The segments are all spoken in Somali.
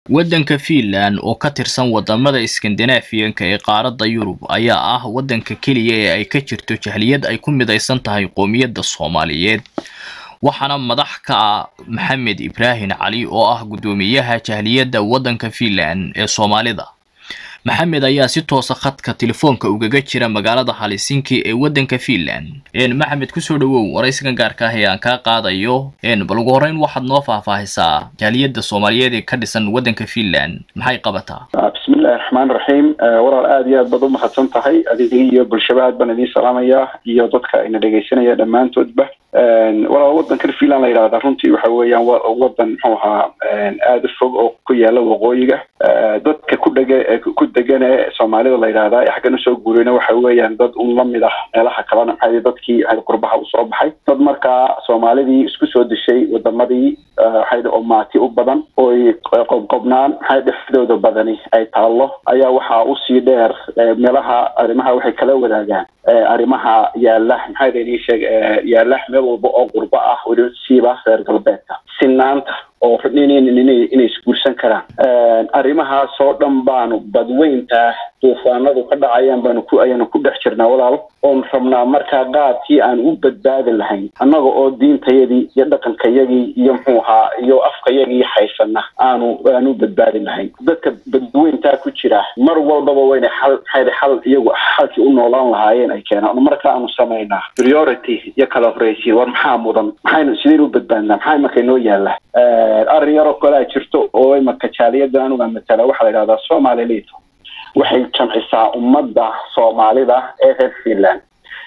waddanka Finland oo ka tirsan wadamada Scandinavian-ka ee qaaradda Yurub ayaa ah waddanka keliya ee ay ka jirto jahliyad ay ku midaysan tahay qoomiyadda Soomaaliyeed waxaana madax ka ah Maxamed Ibraahin Cali oo ah guddoomiyaha jahliyadda waddanka Finland ee Soomaalida maxamed ayaa si toosa khadka telefoonka ugaga jira magaalada Helsinki ee waddanka Finland een maxamed kusoo dhawow waraysigan gaarka ah ee aan kaa qaadayo een bal ugu horreyn waxaad noo faahfaahisaa jaaliyadda Soomaaliyeed ee ka dhisan waddanka Finland maxay qabataa bismillahi raxmaani raxiim walaal aada iyo aad baad u mahadsan tahay adiga iyo bulshaba aad baan idiin salaamayaa iyo dadka ina dhegaysanaya dhammaantoodba walaal waddankan finland la yidhahda runtii waxa weeyaan waddan muxuu ahaa aada u fog oo ku yaala waqooyiga dadka ku dhege ku degan ee soomaalida la yidhahda ee xaggan usoo guurayna waxa weeyaan dad un lamid ah meelaha kalena maxaa dadkii qurbaha usoo baxay dad markaa soomaalidii isku soo dishay wadamadii waxay oo maati u badan oy qobqobnaan maxay dhexdooda badani ay taallo ayaa waxaa usii dheer meelaha arrimaha waxay kala wadaagaan arrimaha yaala maxaa idin sheeg yaala meel walba oo qurbo ah weli siiba reer galbeedka sinaanta oo inay isguursan karaan arrimahaas oo dhan baanu badweynta duufaanadu ka dhacayaan baanu ku ayaanu ku dhex jirnaa walaal oon rabnaa markaa qaadkii aan u badbaadi lahayn annaga oo diintayadii iyo dhaqankayagii iyo muxuu ahaa iyo afkayagii haysana aanu aanu badbaadi lahayn dadka badweyntaa ku jira mar walbaba wayna xal maxay xal iyagu xalkii u noolaan lahaayeen ay keenaan marka aanu samaynaa priority iyo kala horreysiin war maxaa mudan maxaynu sideen u badbaadnaa maxaa imaka inoo yaala arrin yaroo kalea jirto oo imaka jaaliyadda anuga matala waxaa la yidhahdaa somali lito waxay jamcisaa ummadda soomaalida ee reer finland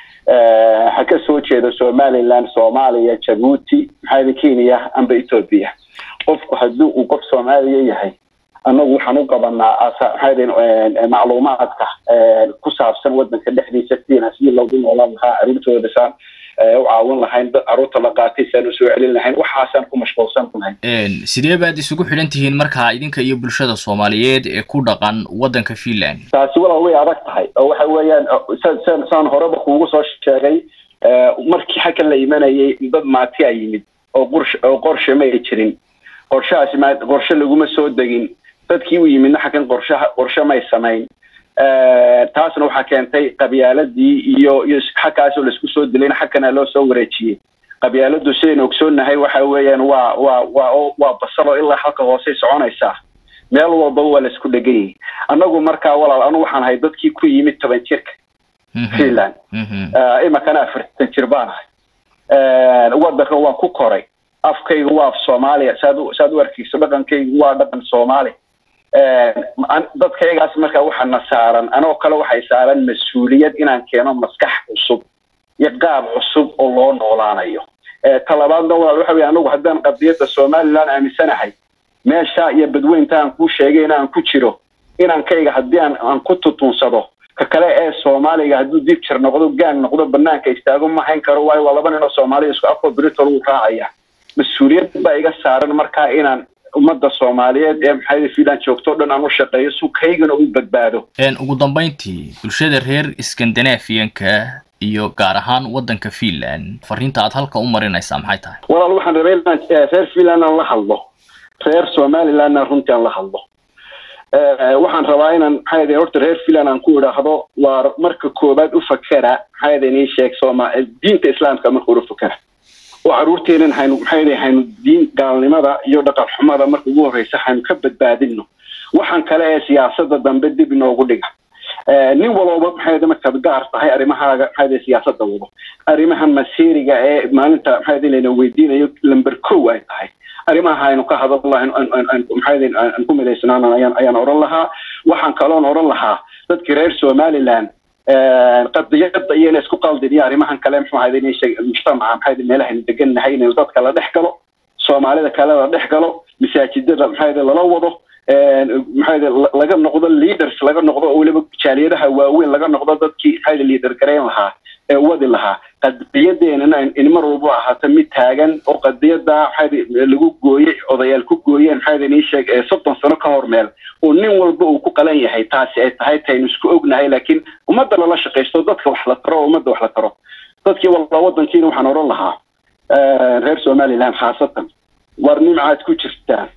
ha ka soo jeeda somaliland soomaaliya jabuuti maxaa kenya amba ethoopia qofku haddii uu qof soomaaliya yahay annagu waxaan u qabanaa maxaa macluumaadka ku saabsan waddanka dhexdiisa sidina sidii loogu noolaan lahaa arrintooda saan u caawin lahayn dad carruurta la qaatay saan usoo celin lahayn waxaasaan ku mashquulsan lahayn sidee baad isugu xidhan tihiin markaa idinka iyo bulshada soomaaliyeed ee ku dhaqan waddanka finland taasi walaal way adag tahay oo waxa weeyaan san saan horeba kuugu soo sheegay markii xaggan la imanayay dad maati a yimid oo qursh oo qorshe ma ay jirin qorshahaasi ma qorshe laguma soo degin dadkii u yimidna xaggan qorshaha qorshe may samayn taasna waxaa keentay qabyaaladii iyo iyo xaggaasoo laisku soo dilayna xaggana loo soo wareejiyey qabyaaladu sidaynu ogsoonnahay waxa weeyaan waa waa waa waa basalo ilaa halka hoosey soconaysaa meel walbaba waa laisku dhegan yahay annagu markaa walaal anu waxaan ahay dadkii ku yimid toban jirka finland imakana afartan jir baan ahay waddanka waan ku koray afkayga waa af soomaaliya saad saad u arkayso dhaqankaygu waa dhaqan soomaali dadkaygaas markaa waxaana saaran anoo kale waxay saaran mas-uuliyad inaan keeno maskax cusub iyo qaab cusub oo loo noolaanayo talabaadna walaal waxa weye anagu haddaan qadiyadda somaliland aaminsanahay meesha iyo badweynta aan kuu sheegay in aan ku jiro inankayga haddii aan aan ku tutunsado ka kale ee soomaaliga hadduu dib jir noqdo gaan noqdo banaanka istaago ma hayn karo waayo waa laba nin oo soomaaliya isku afko britol uu raacaya mas-uuliyad baa iga saaran markaa inaan ummadda soomaaliyeed ee maxay finland joogto dhan aan u shaqeeyo si kaygana u badbaado ugu dambayntii bulshada reer Scandinavian-ka iyo gaar ahaan waddanka Finland fariinta aad halka u marinaysaa maxay tahay walaal waxaan rabay inaan reer Finland aan la hadlo reer Somaliland runtii aan la hadlo waxaan rabaa inaan maxay ahayd horta reer Finland aan ku idhaahdo waa marka koobaad u fakera maxay ahayd inii sheeg Sooma diinta islaamka marka u fakera oo caruurteenan haynu maxay haynu diin gaalnimada iyo dhaqan xumada marka ugu horreysa haynu ka badbaadino waxaan kale ee siyaasadda dambe dib inoogu dhiga nin walooba maxay markaad gaar tahay arrimahaaga maxay siyaasadda wado arrimahan masiiriga ee maalinta maxay layna weydiinayo lamber kow ay tahay arrimaha aynu ka hadal lahayn maxay aan ku midaysnaan ayaan ayaan oran lahaa waxaan kaloon oran lahaa dadkii reer somaliland qadiyada iyo ina isku qaldin iyo arrimahan kale muxuu ahayd inay sheeg mujtamaca maxay meelahaynu degannahay inaynu dadka la dhex galo soomaalida kale la dhex galo masaajidada maxay lala wado maxay laga noqdo leaders laga noqdo oo weliba jaaliyadaha waaweyn laga noqdo dadkii maxay leader gareyn lahaa ee wadi lahaa qadiyadeenana in mar walba ahaato mid taagan oo qadiyada maxay lagu gooyey odayaal ku gooyeen maxay inii sheeg soddon sano ka hor meel oo nin walba uu ku qalan yahay taasi ay tahay taynu isku ognahay laakiin ummadda lala shaqaysto dadka wax la taro oo ummadda wax la taro dadkii walba waddankiina waxaan oran lahaa reer somaliland khaasatan war nimcaad ku jirtaan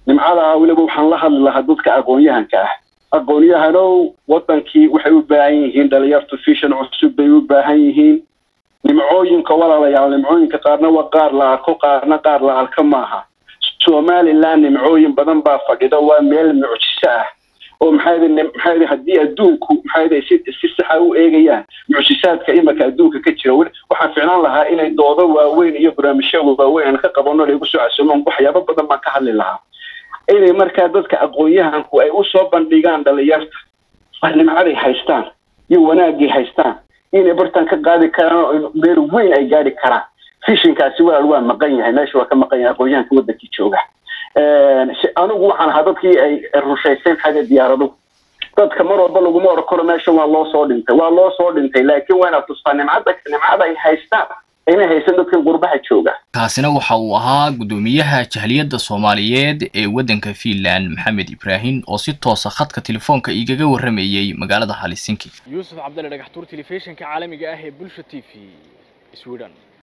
nimcada weliba waxaan la hadli lahaa dadka aqoon-yahanka ah aqoon-yahanow wadankii waxay u baahan yihiin dhalinyartu fishan cusub bay u baahan yihiin nimcooyinka walaalayaal nimcooyinka qaarna waa qaar la arko qaarna qaar la arka maaha somaliland nimcooyin badan baa fadhida waa meel mucjiso ah oo maxaa maxaa haddii adduunku maxaa si si saxa u eegayaan mucjisaadka imika adduunka ka jira waxaan ficnaan lahaa inay doodo waaweyn iyo barnaamijyo waaweyn aan ka qabano lagu soo casuumaan waxyaabo badan baan ka hadli lahaa inay markaa dadka aqoon-yahanku ay usoo bandhigaan dhalinyarta wax nimcaday haystaan iyo wanaagay haystaan inay bartaan ka qaadi karaan oo meel weyn ay gaadhi karaan fishinkaasi walaal waa maqan yahay meesha waa ka maqan yahay aqoon-yahanka wadankii jooga anigu waxaan ahaa dadkii ay rushayseen xagga diyaaradu dadka mar walba laguma oran karo meesha waa loo soo dhintay waa loo soo dhintay laakiin waa inaad tustaa nimcada nimcada ay haystaan inay haysan dadkan qurbaha jooga kaasina waxa uu ahaa guddoomiyaha jahliyadda soomaaliyeed ee waddanka fiinland maxamed ibraahim oo si toosa khadka telefoonka igaga warramayey magaalada halisinki yuusuf cabdalle dhagaxtuur telefishinka caalamiga ah ee bulsha t v sweden